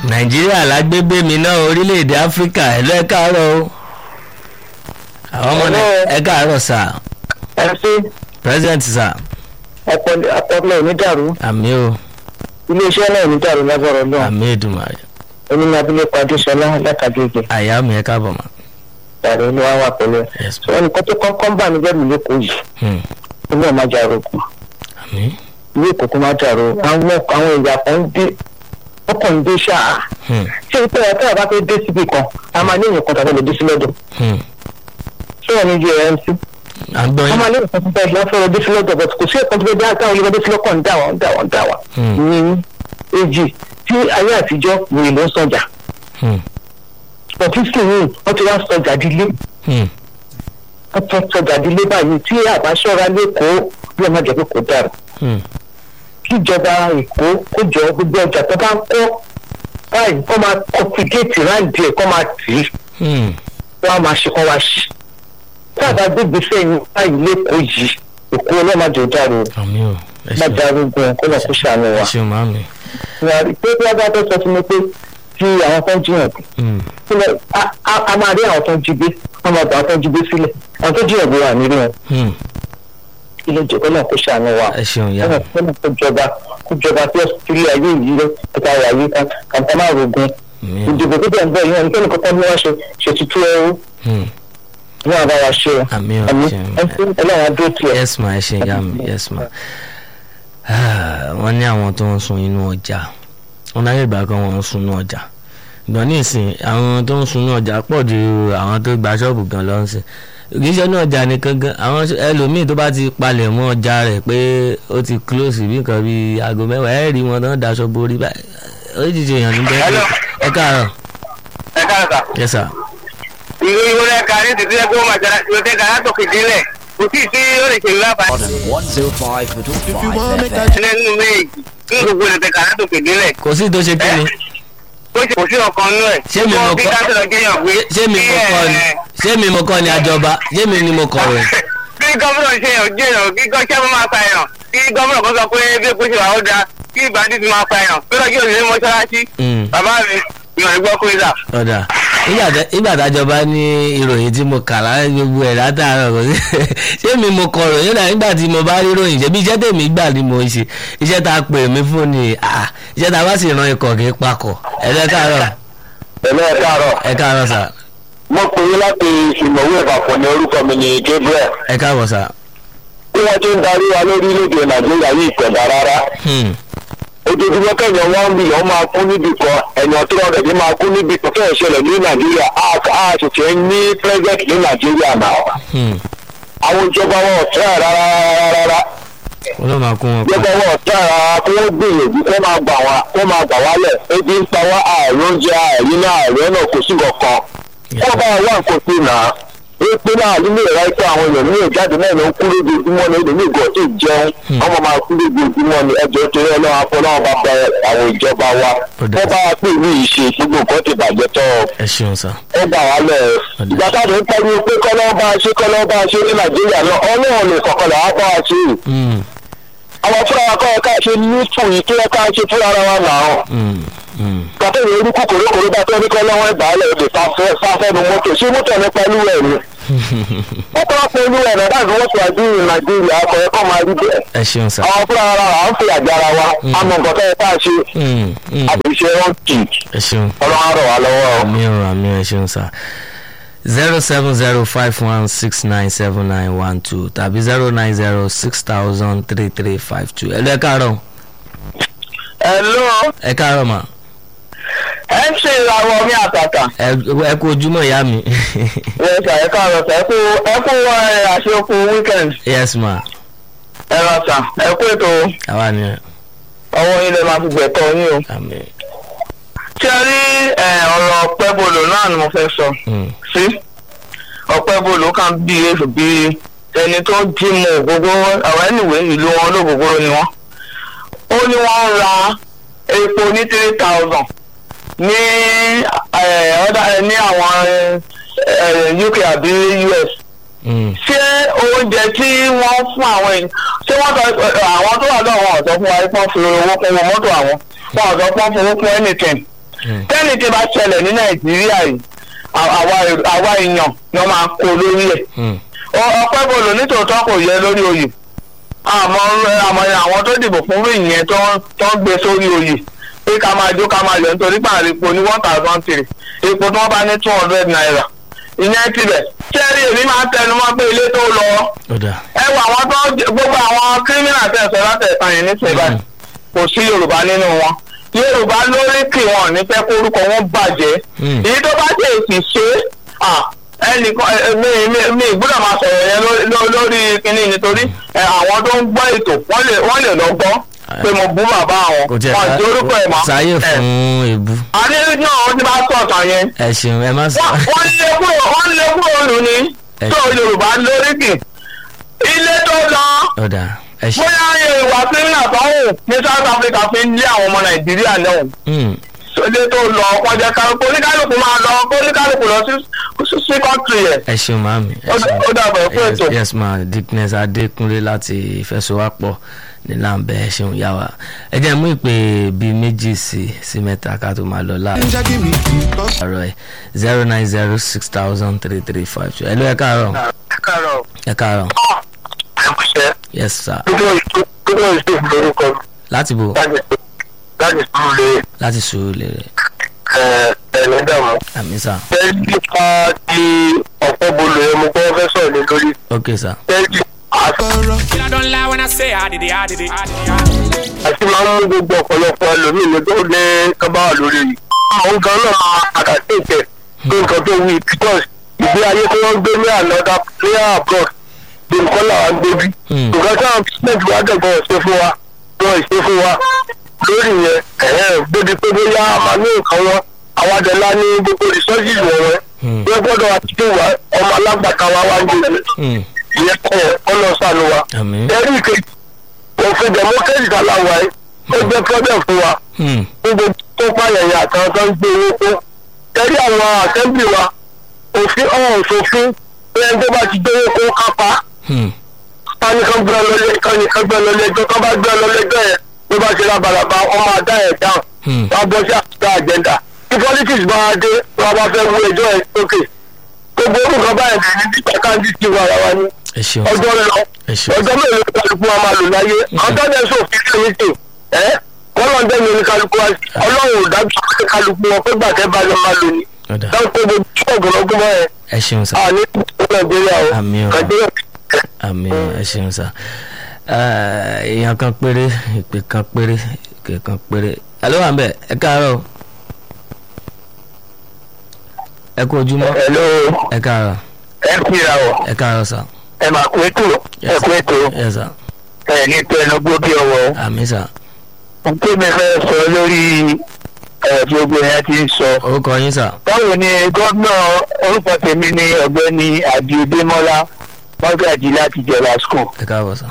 nàìjíríà lágbègbè mi náà orílẹ̀-èdè áfíríkà ẹ̀ lọ́ ẹ káàárọ̀ o àwọn ọmọ náà ẹ káàárọ̀ sà ẹ ṣe president sà ọpọlọ onídàrú àmì o iléeṣẹ́ náà onídàrú lágbára náà àmì èdùmàrè èmi ní abilékọ adéṣọlá látàgége àyà mi ẹ káàbọ̀ mà. tààrẹ ní wàá wà pẹ̀lú ẹ Yes, sọ ẹnì kan tó kọ́kọ́ ń bà mí lẹ́rù lẹ́kọ̀ọ́ yìí Hmm, inú ẹ̀ má jà rògbò àmì ilé ìkókó má jà rò àwọn àwọn ìyá kan ń dé ọkàn ń dé ṣáà Hmm, ṣé ìpẹ́ ẹ̀ tẹ́lẹ̀ bá fẹ́ dé síbi kan a máa ní èèyàn kan tàbí lè dé sí lọ́dọ̀ hmm. ṣé wọn ní ju ẹ̀ mc à ń gbọ́ a yín. máa ní èèyàn kan tó fẹ́ lọ́fẹ́ dé sí lọ́dọ̀ but kò sí ẹ̀kan tó fẹ́ dé àtàwọn olùkọ́ dé sí lọ́kàn ń dà wọ́n ń dà wọ́n ń dà wọ́n Hmm, ní èjì tí ayé àtijọ́ wòye ló ń sọjà hmm, ọ̀fíìsì yìí wọ́n ti wá sọjà dílé hmm. wọ́n ti sọjà dílé báyìí tí àbáṣọ́ra lẹ́kọ̀ọ́ bí ọmọ jẹ́ pé kò dára Hmm, kíjọba èkó kó jọ gbogbo ọjà tó bá ń kọ́ báyìí kó máa kọpíkéètì ráǹdì ẹ̀ kó máa tì í hmm. wọ́n á máa ṣe kọ́ wá ṣí tí àbá gbégbé sẹ́yìn báyìí lẹ́kọ̀ọ́ yìí èkó ọlọ́mọdé dára o àmì o ẹ má ṣeun dára ogun kó lọ kó ṣàánú ẹ wa. ṣeun màmí. pé bí wọ́n bá fẹ́ sọ fún mi pé tí àwọn tó ń jiyàn Hmm, sílẹ̀ a- a a máa rí àwọn tó ń jí gbé wọ́n máa bá àwọn tó ń jí gbé sílẹ̀ àwọn tó jiyàn gbé wà nílé wọn hmm. kí ló jẹ́ kó lọ kó ṣàánú wa. ẹ ṣeun ìyá lọ́nà mi. lọ́nà tó jọba kó jọba tí ilé ayé yìí rẹ̀ kíkà wà yìí kan kàńtà máa rogun Àmì o. ìdìbò tó bẹ̀ ń bọ̀ yìí wọn kí nìkan ní wọ́n ṣe ṣètùtù ẹrú Hmm, ní àbá wa ṣe o àmì o àmì ẹ ṣeun. ẹni ọlọ́run adó tiẹ̀. yes ma ẹ ṣe ìyá mi yes ma. Ah, wọ́n ní àwọn tó ń sun inú ọjà wọ́n láyé ìgbà kan wọ́n ń sun inú ọjà ìgbọ̀n ní ìsìn àwọn tó ń sun inú ọjà pọ̀ ju àwọn tó gba ṣọ́ọ̀bù gan lọ sí kì í ṣe inú ọjà nìkan gan àwọn ṣ- ẹlòmíì tó bá ti palẹ̀ mọ́ ọjà rẹ̀ pé ó ti close bí nǹkan bíi aago mẹ́wàá ẹ̀ rí wọn tó ń daṣọ borí báyìí oríṣiríṣi èèyàn ní bẹ́ẹ̀ Hello. ẹ káàárọ̀ ẹ káàkà yes sir ìlú ìwọlé ẹka ní títí ẹgbẹ́ ọmọ àjàrà tí ó tẹ́ gàrà tó kéde lẹ̀ kò tí ì sí ó lè ṣe ìlú àbáyé If you want make a nínú méjì ní gbogbo lè tẹ́ gàrà tó kéde lẹ̀ kò sí tó ṣe kí ni ó ṣe kò sí ọkàn nú ẹ̀ Ṣé mi Kó mo bí kọ́- káṣíọ̀ jẹyàn gbé ṣé mi mo kọ́ ni ṣé mi mo kọ́ ni àjọba ṣé mi ni mo kọ̀wé. kí gómìnà ṣe yàn jẹyàn kí gọ́ṣẹ́ máa pa èèyàn kí gómìnà kan sọ pé bí epo ṣe wà ó dáa kí ìbàdí ti máa pa èèyàn pé lọ́jọ́ òṣèré mọ́ṣáláṣí Mm. bàbá mi ìyàn ìgbọ́ kúrẹ́sà. ọ̀dà nígbà tá- nígbà tájọba ní ìròyìn tí mo kà lára gbogbo ẹ̀ látàárọ̀ kò sí ṣé mi mo kọ ròyìn náà nígbà tí mo bá rí ròyìn ṣe bí iṣẹ́ tèmi gbà ni mo ṣe iṣẹ́ tá a pè mí fún ni ah, iṣẹ́ tá a bá sì ran ikọ̀ kì í pakọ̀ ẹ lẹ́ káàárọ̀ pẹ̀lú ẹ̀ káàárọ̀ ẹ káàárọ̀ sà mo pè é láti ìmọ̀wé ìpapọ̀ ní orúkọ mi ní gabriel ẹ káàbọ̀ sà. bí wọ́n ti ń darí wa lórílẹ̀‐èdè nàìjíríà yìí kẹ̀dá rárá Hmm, ojoojúmọ́ kẹ̀yàn one million máa kú níbi kan ẹ̀yàn tó rọrẹ̀ ní máa kú níbi kan kẹ́ ẹ̀ ṣẹlẹ̀ ní nàìjíríà a a sì ti ń ní president ní nàìjíríà náà hmm. àwọn ìjọba wọn ò tẹ́ ẹ̀ rárá rárá wọ́n ló máa kún wọn ìjọba pa. wọn ò tẹ́ ẹ̀ rárá kí wọ́n gbìyànjú kó máa gbà wá kó máa gbà wálẹ̀ ebi ń pa wá ààrùn oúnjẹ ààrin náà ààrẹ náà kò sí kankan wọ́n bá wà nǹkan sí náà èpè náà nílé ìrà ikú àwọn èèyàn ní ìjáde náà ló ń kú lójoojúmọ́ ní èdè ní ìgò tó jẹun wọ́n máa máa kú lójoojúmọ́ ní ẹjọ́ torí ọlọ́run afọlọ́run bá bẹ àwọn ìjọba wa Ó dà. wọ́n bá wa pè ní ìṣe gbogbo nǹkan ti bàjẹ́ tọ́ ẹ ṣeun sà. ó gbà wá lẹ̀ Ó dà. ìgbà táwọn ń pariwo pé kọ́lọ́ bá a ṣe kọ́lọ́ bá a ṣe ní nàìjíríà náà ọlọ́run lè kọ̀kọ́ là á bá a ṣe Hmm, àwọn fúnra wa kọ́ ẹ ká ṣe ní fún yìí kí ẹ ká ṣe fúnra ara wa náà hmm, hmm. gbàtẹ́ ìwé orúkú kòrókòró bá tẹ́ ní kọ́ lọ́wọ́ ẹ̀gbá lẹ̀ lè sáfẹ́nu mọ́tò ṣé mọ́tò nípa ìlú ẹ̀ ni wọ́n tọ́ pé ìlú ẹ̀ náà dáàbò wọ́n ti wájú ní nàìjíríà akọ̀yẹ́ kọ́ máa rí bẹ́ẹ̀ ẹ ṣeun sà. àwọn fúnra ara wa à ń fi àjà ara wa àmọ́ nǹkan tẹ́ ẹ ká ṣe Hmm, hmm. àbíṣe wọn kì ẹ ṣeun. ọlọ́run á rọ̀ wá lọ́wọ́ o. àmì ọ̀rọ̀ àmì ẹ̀ ṣeun sá zero seven zero five one six nine seven nine one two tàbí zero nine zero six thousand three three five two ẹ lọ ẹ káàárọ̀ hello ẹ káàárọ̀ mà mc ìràwọ̀ mi àtàtà ẹ ẹ kú ojúmọ́ ìyá mi yes sir ẹ káàárọ̀ sir ẹ kú ẹ kú ẹ, àṣekù weekend yes ma ẹ rà sà ẹ kú ètò àwa ni ọwọ́ yín lè máa fi gbẹ̀tọ̀ yín o. àmì ṣé ẹ rí ẹ, ọ̀rọ̀ ọ̀pẹ́bolo náà ni mo fẹ́ sọ hmm, sí ọ̀pẹ́bolo kan bí èso bí ẹni tó jí mu ògógó àwọn ẹnìwé ìlú wọn olóògógóró ni wọ́n ó ní wọ́n ń ra epo ní three thousand ní ẹ, ọ̀dà ní àwọn ẹ, uk àbí us hmm, ṣé oúnjẹ tí wọ́n fún àwọn èèyàn ṣé wọ́n sọ àwọn tó wà lọ́wọ́ ọ̀sọ́ fún wa pọ́n fi owó kún owó mọ́tò àwọn wọn ọ̀sọ́ pọ́n fowó kún anything Hmm. tẹ́ni tí bá ṣẹlẹ̀ ní nàìjíríà yìí à- àwa èrò- àwa èèyàn ni wọ́n máa kó lórí ẹ̀ Hmm. Ọ- ọpẹ́ bolo nítòótọ́ kò yẹ lórí oyè àmọ́ àmọ́ àwọn tó dìbò fún rí ìyẹn tó ń- tó ń gbé sórí oyè pé ká máa jó ká máa yọ nítorí pààrọ̀ epo ní one thousand three epo tí wọ́n bá ní two hundred naira ìyẹn tibẹ̀ sẹ́rí èmi máa ń tẹnu mọ́ pé ilé tó lọ ó dà ẹ wọ àwọn tó gbogbo àwọn kírímìnà tẹ̀sán látẹ̀sán yìí nísìnyí báyìí kò sí yorùbá nínú wọn yorùbá lórí kì wọn ní fẹ́ kórúkọ wọn bàjẹ́ Hmm. èyí tó bá tẹ̀ sì ṣe é ẹnìkan ẹ, mi mi mi gbọ́dọ̀ máa sọ̀rọ̀ yẹn lórí- ló- lórí kínní nítorí ẹ, àwọn tó ń gbọ́ ètò wọ́n lè wọ́n lè lọ gbọ́ pé mo bú bàbá àwọn kò tiẹ̀ wọn àti orúkọ ẹ̀ mọ́ sáyè ẹ, fún èébú àní náà wọ́n ti bá sọ̀tàn yẹn ẹ ṣeun ẹ má sọ wọ́n wọ́n lé kúrò wọ́n lé kúrò lù ní Ẹ- tó yorùbá lórí kì ilé tó lọ ó dà ẹ ṣe bóyá ayé ìwà kírímìnà tó ń wù ní south africa fi ń lé àwọn ọmọ nàìjíríà náà Hmm. ilé tó lọ kọjá kálukú oníkálukú máa lọ oníkálukú lọ sí sí kọ́ńtì yẹn ẹ ṣeun màmí ẹ Ó- ṣeun ó dàbọ̀ fún Yes, ètò. yes ma dickness adékúnlé láti ìfẹsowápọ̀ ní làǹbẹ ẹ ṣeun yá wa ẹ jẹ́ mú ìpè bíi méjì sí sí mẹ́ta ká tó máa lọ láàárọ̀ ẹ zero nine zero six thousand three three five two ẹ ló ẹ káàárọ̀ káàárọ̀ ẹ káàárọ̀ ẹ̀kúṣẹ́ yes sir gbogbo ìṣe lórúkọ láti bò láti láti sùúrù lè láti sùúrù lè rẹ ẹ̀ẹ́dẹ̀mọ́. àmì sà tẹ́lí nípa ti ọ̀pọ̀ bolo ẹ̀ mo gbọ́ fẹ́ sọ̀rọ̀ lé lórí ok sà tẹ́lí I don't lie when I say I did it, I did it. I did it, I did it. àti máa ń mú gbogbo ọ̀pọ̀lọpọ̀ ẹlòmíì ní tó ní kábà wà lórí yìí. àwọn gan náà máa àkàtì ìtẹ̀ pé nǹkan tó wí because ìgbé ayé tí wọ́n gbé ní ànọ́dá ní abroad bí nǹkan làwọn gbé bí. Hmm. nǹkan tí àwọn president wa dẹ̀gbọ́n ṣe fún wa wọ́n ṣe fún wa lórí yẹn ẹ̀hẹ́n débi pé bóyá a máa ní nǹkan wọn àwọn adẹ̀lá ní gbogbo resources wọ̀nyẹn Hmm. wọ́n gbọ́dọ̀ àti tí wà ọmọ alágbàtà wa wá ń gbé Hmm. ìyẹn kọ́ ọlọ́sàn wa àmì ẹ̀rí ìkejì òfin democracy ta la wà yìí ó jẹ́ problem fún wa Hmm. gbogbo tó pààyàn yà àtàwọn tó ń gbé owó kó ẹ̀rí àwọn assembly wa òfin ọ̀hún òṣòfin pé ẹni tó bá ti gbé owó kó kápá Hmm. kání kan gbé ọlọ́lẹ̀ kání kan gbé ọlọ́lẹ̀ ẹjọ́ kan bá gbé ọlọ́lẹ̀ ẹjọ́ yẹn ló bá ṣe lábalàbà ọmọ àdá ẹ̀ dáhùn Hmm. wọ́n á bọ́ sí àtúntà àjẹ́ndà tí politics bá wá dé wọ́n bá fẹ́ wú ẹjọ́ ẹ̀ sókè gbogbo orúkọ báyìí ní nípa káńdì ti wà wá ní ẹ ṣeun ọjọ́ lọ ẹ ṣeun ọjọ́ mélòó ni kálukú wa máa lò láyé ọjọ́ dẹ̀ sófin sí ní tè ẹ́ kọ́lọ́ dẹ̀ ní kálukú wa ọlọ́run ò dájú pé kálukú wọn pé gbàtẹ́ bá lọ máa lò ní. ó dà dáhùn pé gbogbo ṣọ́ọ̀gùn lọ́gbọ́n mọ́ ẹ ẹ ṣeun sà àní nàìjíríà o Àmì o. nàìjíríà àmì ẹ ṣeun sà Eh, èèyàn kan péré ìpè kan péré ìpè kan péré ẹ ló wà ń bẹ ẹ káàárọ̀ ẹ kú ojúmọ́ hello ẹ káàárọ̀ ẹ kíra o ẹ káàárọ̀ sà ẹ máa kú ètò ẹ kú ètò ẹ sà ẹ ní tẹnugbó bí ọwọ́ àmì sà nké mi fẹ́ sọ lórí ẹ gbogbo yẹn ti ń sọ. orúkọ yín sà báwo ni gómìnà orúkọ tèmi ní ọ̀gbẹ́ni àdìodémọ́lá mọ́gàjì láti jẹ̀lá school. ẹ káàbọ̀ sà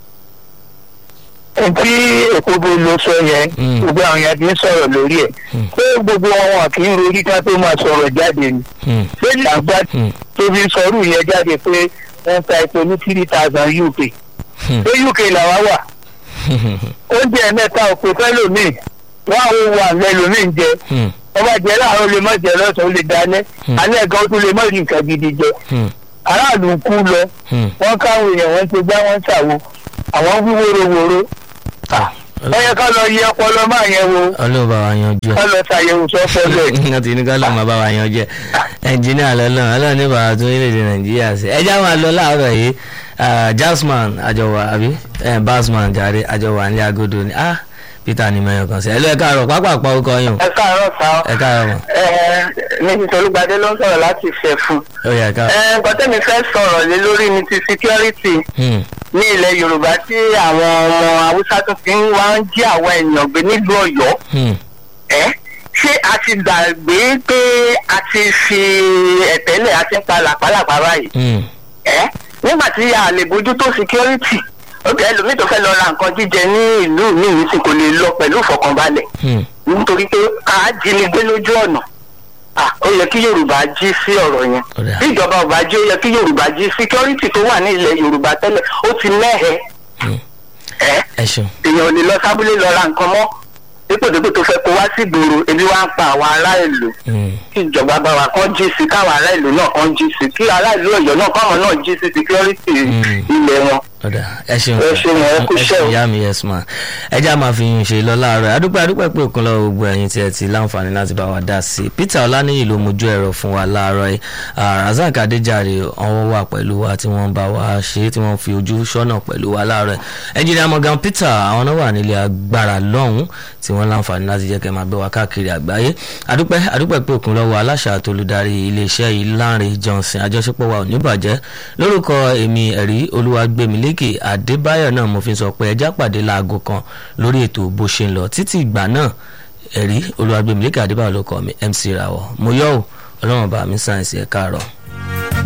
tí èkóbó ló sọ yẹn Mm. gbogbo àwọn yẹn ti ń sọ̀rọ̀ lórí ẹ̀ Mm. pé gbogbo àwọn kì í rorí ká tó máa sọ̀rọ̀ jáde ni Hmm. pé làǹgbà Hmm. tó fi sọ̀rọ̀ yẹn jáde pé wọ́n ta epo ní three thousand uk Hmm. pé uk làwa wà oúnjẹ mẹ́ta òpè fẹ́lòmíì wọ́n àwọn ohun àgbẹ̀ lòmíì ń jẹ Hmm. ọba jẹ láàárọ̀ ó lè má jẹ lọ́sàn-án ó lè dalẹ́ Hmm. alẹ́ gan ó tún lè má rí nǹkan gidi jẹ Hmm. aráàlú ń kú lọ Hmm. wọ́n káwọn èèyàn wọ́n ti gbá wọ́n ṣàwo àwọn wí wóróworó wọ́n yẹ ká lọ yẹ ọpọlọ máa yẹn wo ọlọ́run bá wa yanjú ká ẹ lọ ṣàyẹ̀wò sọ́pọ̀lọ́ ẹ̀. wọ́n ti ní ká lọ́ọ́ máa bá wa yanjú ẹ ẹnjìníà lọ́lọ́run ọlọ́run ní bàbá tó orílẹ̀-èdè nàìjíríà sí ẹ já máa lọ láàárọ̀ yìí ah, jasman àjọwà àbí eh, basman jàre àjọwà ní agodo ni ah peter ní mẹ́yàn kan sí ẹ lọ ẹ káàárọ̀ pápákọ̀ orúkọ yín o ẹ káàárọ̀ sá ẹ káàárọ̀ mọ̀ ẹ ní tolúgbadé ló ń sọ̀rọ̀ láti fẹ́ fún. ó yẹ ká ẹ gbọ́dọ̀mí fẹ́ sọ̀rọ̀ lé lórí ní ti security Hmm. ní ilẹ̀ yorùbá tí àwọn ọmọ haúsá tó fi ń wá ń jí àwọn èèyàn gbé nílùú ọ̀yọ́ Hmm. ẹ ṣé a ti gbàgbé pé a ti fi ẹ̀tẹ́lẹ̀ a ti ń pa làpálàpá báyìí Hmm. ẹ nígbà tí a lè bójútó security ókè ẹlòmíì tó fẹ́ lọ ra nǹkan jíjẹ ní ìlú mi yìí sì kò lè lọ pẹ̀lú ìfọkànbalẹ̀ Hmm. nítorí pé a jínigbé lójú ọ̀nà Ah, ó yẹ kí yorùbá jí sí ọ̀rọ̀ yẹn Ó dà. bí ìjọba ọba jí ó yẹ kí yorùbá jí security tó wà ní ilẹ̀ yorùbá tẹ́lẹ̀ ó ti mẹ́hẹ̀ẹ́ Hmm. ẹ́ ẹ ṣeun èèyàn ò lè lọ sábúlé lọ ra nǹkan mọ́ dípòdípò tó fẹ́ kó wá sí ìgboro ebi wá ń pa àwọn ará ìlú Mm. kí ìjọba bá wa kán jí sí káwọn ará ìlú náà kán jí sí kí ará ìlú ọ̀yọ́ náà káwọn náà jí sí security Mm. ilẹ̀ wọn. ọ̀dà ẹ ṣeun Ẹ ṣeun, ẹ kú iṣẹ́ o. ìyá mi yes ma ẹ já máa fi yín ṣe lọ láàárọ̀ adúpẹ́ adúpẹ́ pé òkun lọ́wọ́ gbogbo ẹ̀yin tí ẹ ti láǹfààní láti bá wa dá sí i peter ọláníyì ló mojú ẹ̀rọ fún wa láàárọ̀ yìí Ah, razak adéjàre ọwọ́ wà pẹ̀lú wa tí wọ́n bá wa ṣe é tí wọ́n fi ojú sọ́nà pẹ̀lú wa láàárọ̀ yìí ẹnjìnìá morgan peter àwọn náà wà nílé agbára lọ́hùn tí wọ́n láǹfààní láti jẹ́ kẹ́ máa gbé wa káàkiri àgbáyé adúpẹ́ adúpẹ́ pé òkun lọ́wọ́ aláṣà àtolúdarí iléeṣẹ́ yìí Lánrè Johnson àjọṣepọ̀ wa ò ní bàjẹ́ lórúkọ èmi ẹ̀rí olúwagbèmílékè adébáyọ̀ náà mo fi sọ pé ẹjá pàdé láago kan lórí ètò bó ṣe ń lọ títí ìgbà náà ẹ̀rí olúwagbèmílékè adébáyọ̀ ló kọ́ mi MC Rawọ mo yọ̀ ọ́ ọlọ́run bá mi sáyẹ̀nsì ẹ̀ káàárọ̀.